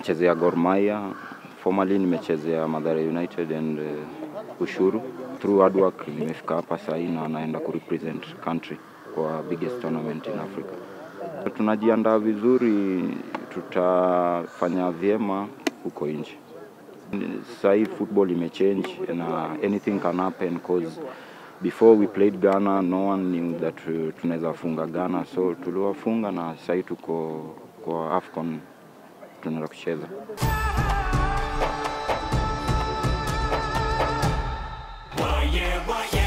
nimechezea Gor Mahia, formerly nimechezea Mathare United and uh, Ushuru. Through hard work nimefika hapa sahii na naenda kurepresent country kwa biggest tournament in Africa. Tunajiandaa vizuri, tutafanya vyema huko nje. Sahii football imechange na anything can happen cause before we played Ghana no one knew that uh, tunaweza funga Ghana, so tuliwafunga na sahii tuko kwa AFCON tunaenda kucheza. Why yeah, why yeah.